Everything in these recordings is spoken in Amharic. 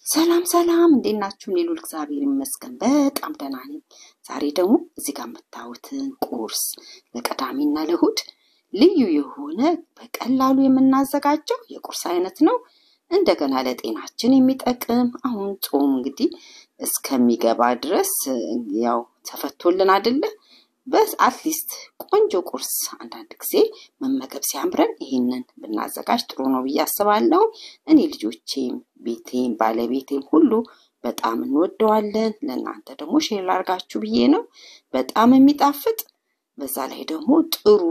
ሰላም ሰላም፣ እንዴት ናችሁ? እኔ ልዑል እግዚአብሔር ይመስገን በጣም ደህና ነኝ። ዛሬ ደግሞ እዚህ ጋር የምታዩትን ቁርስ ለቅዳሜና ለእሑድ ልዩ የሆነ በቀላሉ የምናዘጋጀው የቁርስ አይነት ነው። እንደገና ለጤናችን የሚጠቅም አሁን ጾም እንግዲህ እስከሚገባ ድረስ ያው ተፈቶልን አይደለ? በስ አትሊስት ቆንጆ ቁርስ አንዳንድ ጊዜ መመገብ ሲያምረን ይህንን ብናዘጋጅ ጥሩ ነው ብዬ አስባለሁ። እኔ ልጆቼም፣ ቤቴም፣ ባለቤቴም ሁሉ በጣም እንወደዋለን። ለእናንተ ደግሞ ሼር ላርጋችሁ ብዬ ነው። በጣም የሚጣፍጥ በዛ ላይ ደግሞ ጥሩ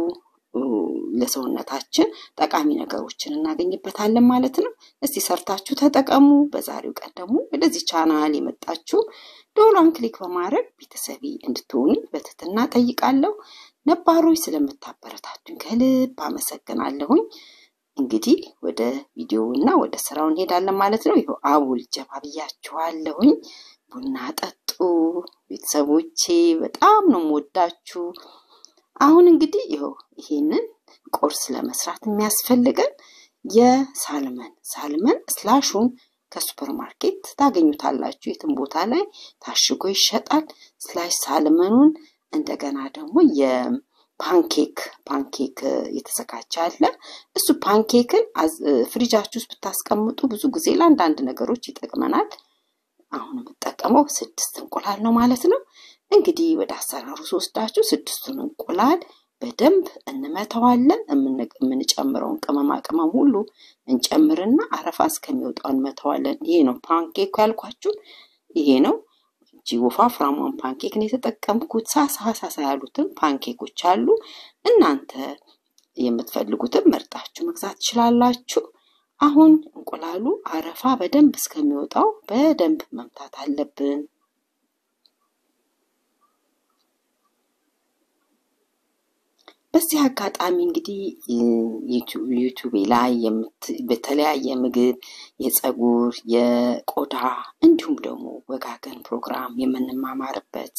ለሰውነታችን ጠቃሚ ነገሮችን እናገኝበታለን ማለት ነው። እስቲ ሰርታችሁ ተጠቀሙ። በዛሬው ቀን ደግሞ ወደዚህ ቻናል የመጣችሁ ደወሏን ክሊክ በማድረግ ቤተሰቤ እንድትሆኑ በትህትና ጠይቃለሁ። ነባሮች ስለምታበረታቱኝ ከልብ አመሰግናለሁኝ። እንግዲህ ወደ ቪዲዮ እና ወደ ስራው እንሄዳለን ማለት ነው። ይኸው አቦል ጀባ ብያችኋለሁኝ። ቡና ጠጡ ቤተሰቦቼ፣ በጣም ነው የምወዳችሁ። አሁን እንግዲህ ይኸው ይሄንን ቁርስ ለመስራት የሚያስፈልገን የሳልመን ሳልመን ስላሹን ከሱፐር ማርኬት ታገኙታላችሁ። የትም ቦታ ላይ ታሽጎ ይሸጣል። ስላሽ ሳልመኑን እንደገና ደግሞ የፓንኬክ ፓንኬክ የተዘጋጀ አለ። እሱ ፓንኬክን ፍሪጃችሁ ውስጥ ብታስቀምጡ ብዙ ጊዜ ለአንዳንድ ነገሮች ይጠቅመናል። አሁን የምጠቀመው ስድስት እንቁላል ነው ማለት ነው። እንግዲህ ወደ አሰራሩ ስወስዳችሁ ስድስቱን እንቁላል በደንብ እንመተዋለን። የምንጨምረውን ቅመማ ቅመም ሁሉ እንጨምርና አረፋ እስከሚወጣው እንመተዋለን። ይሄ ነው ፓንኬክ ያልኳችሁ፣ ይሄ ነው እንጂ ወፋፍራሟን ፓንኬክ ነው የተጠቀምኩት። ሳሳ ሳሳ ያሉትን ፓንኬኮች አሉ። እናንተ የምትፈልጉትን መርጣችሁ መግዛት ትችላላችሁ። አሁን እንቁላሉ አረፋ በደንብ እስከሚወጣው በደንብ መምታት አለብን። በዚህ አጋጣሚ እንግዲህ ዩቱቤ ላይ በተለያየ ምግብ፣ የፀጉር፣ የቆዳ እንዲሁም ደግሞ ወጋገን ፕሮግራም የምንማማርበት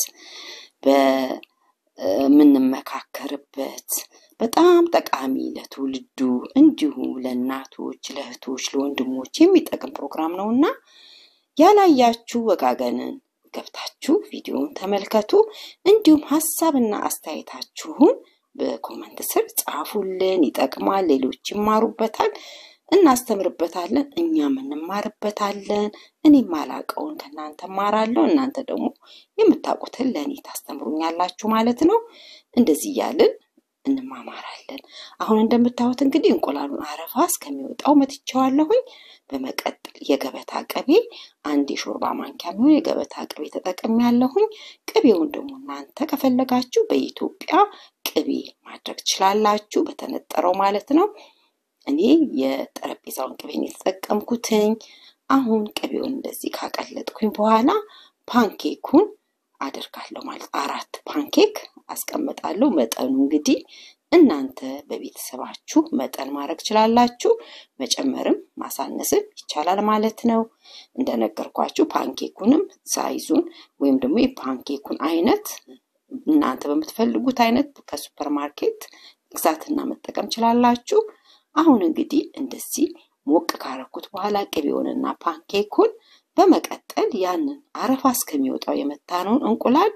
በምንመካከርበት በጣም ጠቃሚ ለትውልዱ እንዲሁም ለእናቶች፣ ለእህቶች፣ ለወንድሞች የሚጠቅም ፕሮግራም ነው እና ያላያችሁ ወጋገንን ገብታችሁ ቪዲዮውን ተመልከቱ። እንዲሁም ሀሳብና አስተያየታችሁን በኮመንት ስር ጻፉልን። ይጠቅማል፣ ሌሎች ይማሩበታል፣ እናስተምርበታለን፣ እኛም እንማርበታለን። እኔ ማላቀውን ከእናንተ ማራለሁ፣ እናንተ ደግሞ የምታውቁትን ለእኔ ታስተምሩኛላችሁ ማለት ነው። እንደዚህ እያልን እንማማራለን። አሁን እንደምታዩት እንግዲህ እንቁላሉን አረፋ እስከሚወጣው መትቼዋለሁኝ። በመቀጠል የገበታ ቅቤ አንድ የሾርባ ማንኪያ የሚሆን የገበታ ቅቤ ተጠቅሜያለሁኝ። ቅቤውን ደግሞ እናንተ ከፈለጋችሁ በኢትዮጵያ ቅቤ ማድረግ ትችላላችሁ፣ በተነጠረው ማለት ነው። እኔ የጠረጴዛውን ቅቤን የተጠቀምኩትኝ። አሁን ቅቤውን እንደዚህ ካቀለጥኩኝ በኋላ ፓንኬኩን አደርጋለሁ ማለት አራት ፓንኬክ አስቀምጣለሁ። መጠኑ እንግዲህ እናንተ በቤተሰባችሁ መጠን ማድረግ ትችላላችሁ። መጨመርም ማሳነስም ይቻላል ማለት ነው። እንደነገርኳችሁ ፓንኬኩንም ሳይዙን ወይም ደግሞ የፓንኬኩን አይነት እናንተ በምትፈልጉት አይነት ከሱፐር ማርኬት መግዛትና መጠቀም ችላላችሁ። አሁን እንግዲህ እንደዚህ ሞቅ ካረኩት በኋላ ቅቤውንና ፓንኬኩን በመቀጠል ያንን አረፋ እስከሚወጣው የመታነውን እንቁላል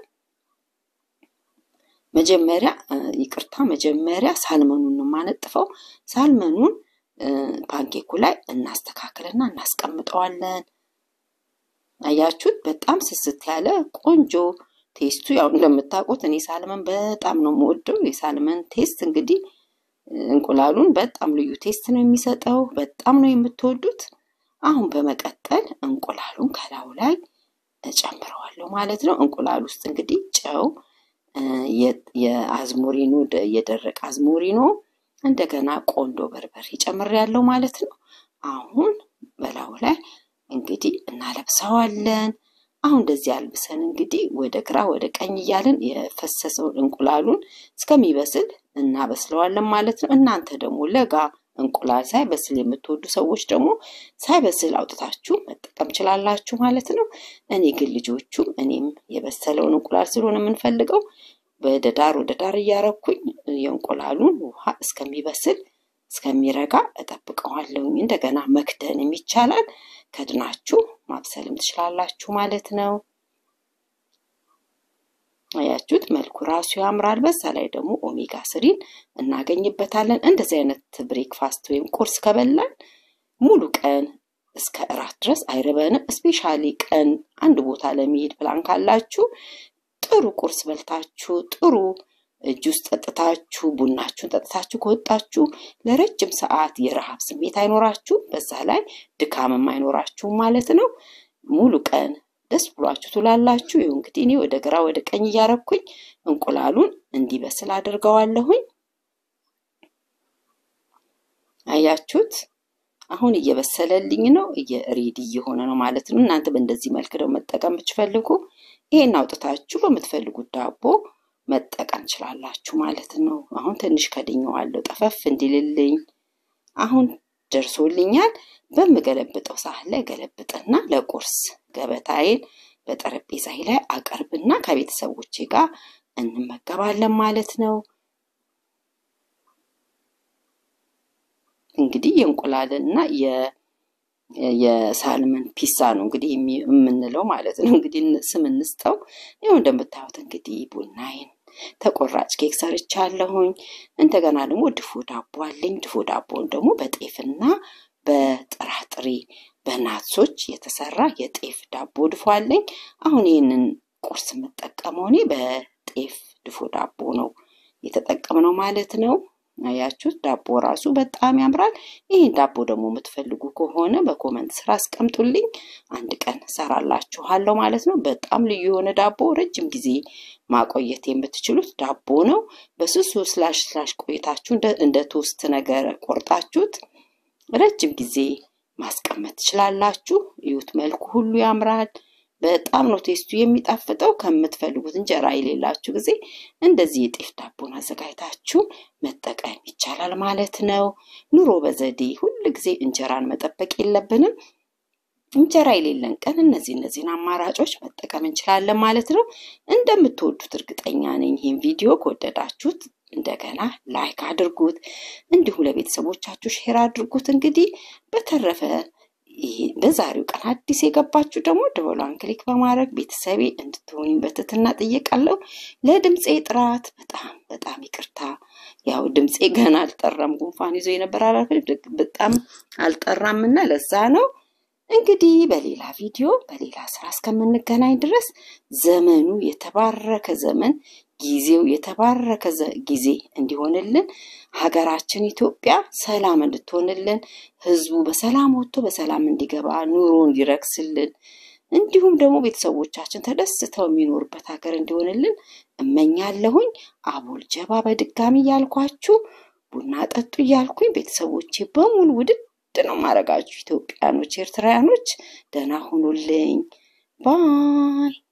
መጀመሪያ ይቅርታ፣ መጀመሪያ ሳልመኑን ነው የማነጥፈው። ሳልመኑን ፓንኬኩ ላይ እናስተካክልና እናስቀምጠዋለን። አያችሁት? በጣም ስስት ያለ ቆንጆ ቴስቱ ያው እንደምታውቁት እኔ ሳልመን በጣም ነው የምወደው። የሳልመን ቴስት እንግዲህ እንቁላሉን በጣም ልዩ ቴስት ነው የሚሰጠው። በጣም ነው የምትወዱት። አሁን በመቀጠል እንቁላሉን ከላዩ ላይ እጨምረዋለሁ ማለት ነው። እንቁላል ውስጥ እንግዲህ ጨው፣ የአዝሞሪኖ የደረቀ አዝሞሪኖ እንደገና ቆንዶ በርበሬ ጨምሬያለሁ ማለት ነው። አሁን በላዩ ላይ እንግዲህ እናለብሰዋለን። አሁን እንደዚህ አልብሰን እንግዲህ ወደ ግራ ወደ ቀኝ እያልን የፈሰሰውን እንቁላሉን እስከሚበስል እናበስለዋለን ማለት ነው። እናንተ ደግሞ ለጋ እንቁላል ሳይበስል የምትወዱ ሰዎች ደግሞ ሳይበስል አውጥታችሁ መጠቀም ችላላችሁ ማለት ነው። እኔ ግን ልጆቹም እኔም የበሰለውን እንቁላል ስለሆነ የምንፈልገው ወደ ዳር ወደ ዳር እያረኩኝ የእንቁላሉን ውሃ እስከሚበስል እስከሚረጋ እጠብቀዋለሁኝ። እንደገና መክደንም ይቻላል። ከድናችሁ ማብሰልም ትችላላችሁ ማለት ነው። አያችሁት? መልኩ ራሱ ያምራል። በዛ ላይ ደግሞ ኦሜጋ ስሪን እናገኝበታለን። እንደዚህ አይነት ብሬክፋስት ወይም ቁርስ ከበላን ሙሉ ቀን እስከ እራት ድረስ አይርበንም። እስፔሻሊ ቀን አንድ ቦታ ለመሄድ ፕላን ካላችሁ ጥሩ ቁርስ በልታችሁ ጥሩ ጁስ ጠጥታችሁ ቡናችሁን ጠጥታችሁ ከወጣችሁ ለረጅም ሰዓት የረሃብ ስሜት አይኖራችሁም። በዛ ላይ ድካምም አይኖራችሁም ማለት ነው። ሙሉ ቀን ደስ ብሏችሁ ትውላላችሁ። ይኸው እንግዲህ እኔ ወደ ግራ ወደ ቀኝ እያረኩኝ እንቁላሉን እንዲበስል አድርገዋለሁኝ። አያችሁት? አሁን እየበሰለልኝ ነው፣ ሬዲ እየሆነ ነው ማለት ነው። እናንተ በእንደዚህ መልክ ደግሞ መጠቀም ብትፈልጉ ይሄን አውጥታችሁ በምትፈልጉት ዳቦ መጠቀም ችላላችሁ ማለት ነው። አሁን ትንሽ ከድኜዋለሁ ጠፈፍ እንዲልልኝ። አሁን ደርሶልኛል። በምገለብጠው ሳህን ላይ ገለብጥና ለቁርስ ገበታዬን በጠረጴዛዬ ላይ አቀርብና ከቤተሰቦቼ ጋር እንመገባለን ማለት ነው። እንግዲህ የእንቁላልና የሳልመን ፒሳ ነው እንግዲህ የምንለው ማለት ነው። እንግዲህ ስም እንስጠው። ይኸው እንደምታዩት እንግዲህ ቡናዬን ተቆራጭ ኬክ ሰርቻለሁኝ። እንደገና ደግሞ ድፎ ዳቦ አለኝ። ድፎ ዳቦን ደግሞ በጤፍና በጥራጥሬ በናትሶች የተሰራ የጤፍ ዳቦ ድፎ አለኝ። አሁን ይህንን ቁርስ የምጠቀመው እኔ በጤፍ ድፎ ዳቦ ነው የተጠቀምነው ማለት ነው። አያችሁት? ዳቦ ራሱ በጣም ያምራል። ይህን ዳቦ ደግሞ የምትፈልጉ ከሆነ በኮመንት ስራ አስቀምጡልኝ፣ አንድ ቀን ሰራላችኋለሁ ማለት ነው። በጣም ልዩ የሆነ ዳቦ ረጅም ጊዜ ማቆየት የምትችሉት ዳቦ ነው። በስሱ ስላሽ ስላሽ ቆይታችሁ እንደ ቶስት ነገር ቆርጣችሁት ረጅም ጊዜ ማስቀመጥ ትችላላችሁ። እዩት፣ መልኩ ሁሉ ያምራል። በጣም ነው ቴስቱ የሚጣፍጠው። ከምትፈልጉት እንጀራ የሌላችሁ ጊዜ እንደዚህ የጤፍ ዳቦን አዘጋጅታችሁ መጠቀም ይቻላል ማለት ነው። ኑሮ በዘዴ ሁል ጊዜ እንጀራን መጠበቅ የለብንም። እንጀራ የሌለን ቀን እነዚህ እነዚህን አማራጮች መጠቀም እንችላለን ማለት ነው። እንደምትወዱት እርግጠኛ ነኝ። ይህን ቪዲዮ ከወደዳችሁት እንደገና ላይክ አድርጉት፣ እንዲሁም ለቤተሰቦቻችሁ ሼር አድርጉት። እንግዲህ በተረፈ በዛሬው ቀን አዲስ የገባችሁ ደግሞ ደወሏን ክሊክ በማድረግ ቤተሰቤ እንድትሆኑ በትህትና ጠይቃለሁ። ለድምፄ ጥራት በጣም በጣም ይቅርታ። ያው ድምፄ ገና አልጠራም፣ ጉንፋን ይዞ የነበር በጣም አልጠራም እና ለዛ ነው። እንግዲህ በሌላ ቪዲዮ በሌላ ስራ እስከምንገናኝ ድረስ ዘመኑ የተባረከ ዘመን ጊዜው የተባረከ ጊዜ እንዲሆንልን ሀገራችን ኢትዮጵያ ሰላም እንድትሆንልን ሕዝቡ በሰላም ወጥቶ በሰላም እንዲገባ ኑሮ እንዲረክስልን እንዲሁም ደግሞ ቤተሰቦቻችን ተደስተው የሚኖሩበት ሀገር እንዲሆንልን እመኛለሁኝ። አቦል ጀባ በድጋሚ እያልኳችሁ ቡና ጠጡ እያልኩኝ ቤተሰቦቼ በሙሉ ውድድ ነው ማድረጋችሁ። ኢትዮጵያኖች፣ ኤርትራውያኖች ደህና ሁኑልኝ ባይ